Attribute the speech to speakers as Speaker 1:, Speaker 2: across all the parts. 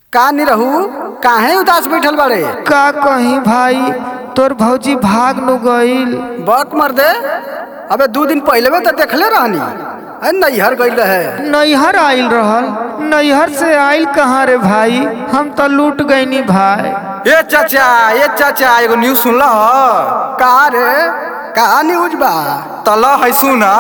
Speaker 1: का नी रहू काहे उदास बैठल बाड़े
Speaker 2: का कहीं भाई तोर भौजी भाग नु गईल
Speaker 1: बक मर दे अबे दू दिन पहले में तो देखले रहनी अरे नैहर गई रहे
Speaker 2: नैहर आइल रहल नैहर से आइल कहाँ रे भाई हम तो लूट गईनी भाई
Speaker 1: ए चाचा ए चाचा एगो न्यूज सुनल का रे का न्यूज बा तल है सुना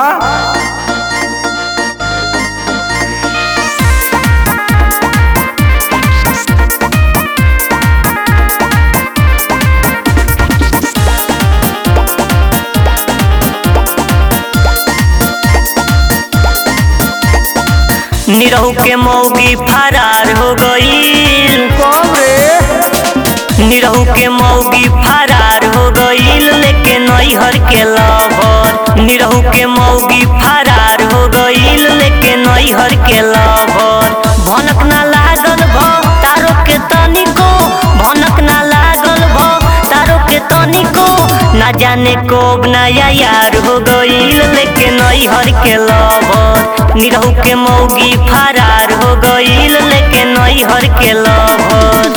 Speaker 3: निरहू के मौगी फरार हो गईल
Speaker 2: कब रे
Speaker 3: निरहू के मौगी फरार हो गईल लेके नैहर के लवर निरहू के मौगी फरार हो गईल लेके नैहर के लवर भनक ना लागल भ तारो के तनिको भनक ना लागल भ तारो के तनिको ना जाने कोब नया यार हो गईल लेके नैहर के लवर निरहू के मौगी फरार हो गईल लेके नैहर के लवर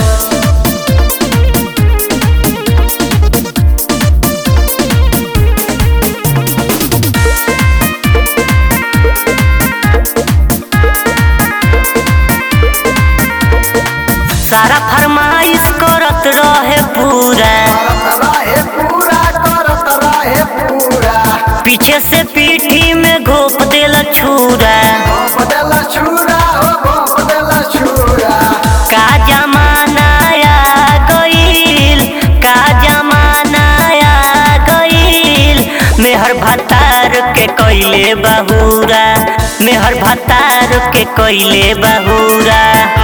Speaker 3: सारा फरमाइश करत रहे पूरा
Speaker 1: रहे पूरा करत रहे पूरा
Speaker 3: पीछे से पीठी में घोप देला छुरा
Speaker 1: बदला छुरा हो बदला छुरा
Speaker 3: का जमाना आ गईल का जमाना आ गईल मेहर भतार के कैले बहुरा मेहर भतार के कैले बहुरा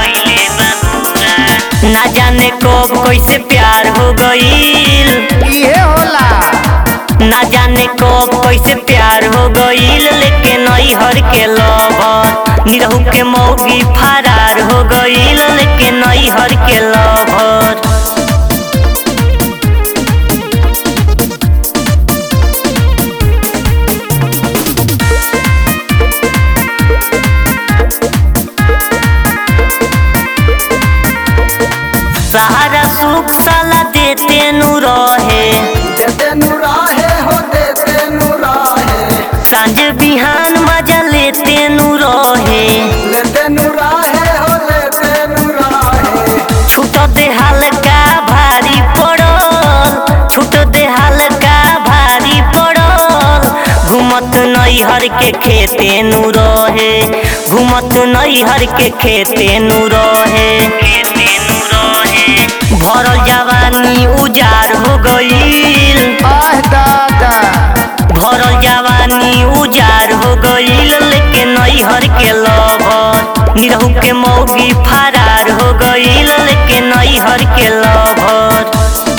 Speaker 3: ना जाने कब कैसे प्यार हो गईल
Speaker 2: इहे होला
Speaker 3: ना जाने कब कैसे प्यार हो गईल लेके नैहर के लवर निरहू के मौगी फरार हो गईल लेके नैहर के लवर सहारा सुख साला देते नु रहे
Speaker 1: देते नु रहे हो देते नु रहे
Speaker 3: सांझ बिहान मजा लेते नु रहे
Speaker 1: लेते नु रहे हो लेते नु रहे
Speaker 3: छूट दे हल्का भारी पड़ल छूट दे हल्का भारी पड़ल घूमत नैहर के खेते नु रहे घूमत नैहर के खेते नु रहे भरल जवानी उजार हो गईल
Speaker 2: आह दादा
Speaker 3: भरल जवानी उजार हो गईल लेके नैहर के लवर निरहू के मौगी फरार हो गईल लेके नैहर के लवर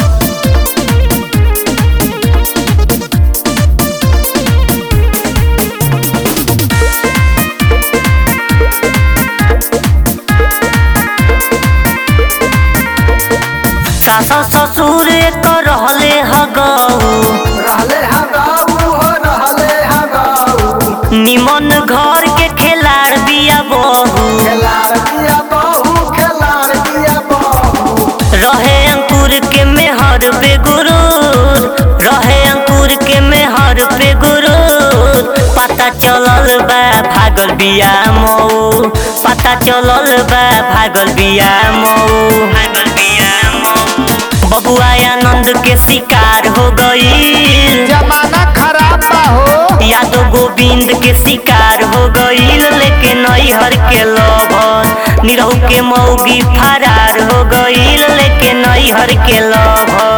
Speaker 3: सास ससुर कर रहले हगऊ
Speaker 1: रहले हगाऊ हो रहले हगाऊ
Speaker 3: निमन घर के खेलाड़ बिया बहू
Speaker 1: खेलाड़ दिया बहू खेलाड़ दिया बहू
Speaker 3: रहे अंकुर के मेहर पे गुरूर रहे अंकुर के मेहर पे गुरूर पता चलल बा भागल बिया मऊ पता चलल बा भागल बिया मऊ बबुआ आनंद के शिकार हो गईल
Speaker 2: जमाना खराब बा हो
Speaker 3: यादव गोविंद के शिकार हो गईल लेके नैहर के लवर निरहू के मौगी फरार हो गईल लेके नैहर के लवर